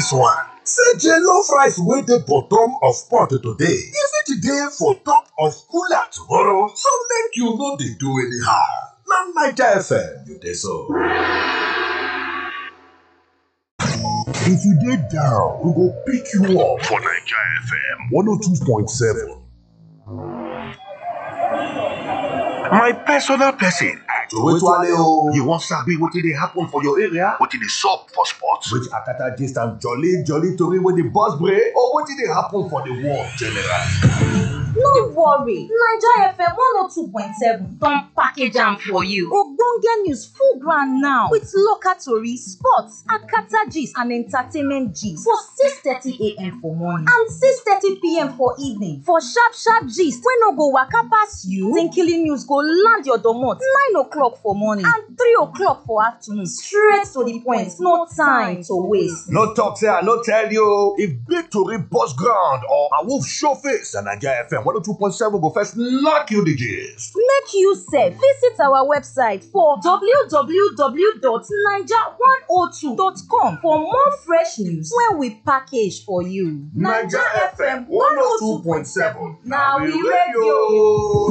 dis one say jollof rice wey dey bottom of pot today e fit dey for top of cooler tomorrow so make you no dey do anyhow na naija fm you dey so. if you dey down we go pick you up for naija fm 102.7. my personal person Towetwale o. you wan sabi wetin dey happen for your area wetin dey sup for sports Which akata gist and jolly jolly tori wey dey burst brain or wetin dey happen for the world generally. No worry, Naija FM 102.7 don package am for you. Ogbonge news full ground now with local tori, sports, akata gist and entertainment gist for 6:30 a.m. for morning and 6:30 p.m. for evening for sharp sharp gist wey no go waka pass you. Tinkily news go land your domot 9 o'clock for morning and 3 o'clock for afternoon straight to the point, no time to waste. no talk say i no tell you o. if big tori burst ground or awoof show face na naija fm 102.7 go first knack you the gist. Make you sef visit our website for www.naija102.com for more fresh news wey we package for you. na we radio.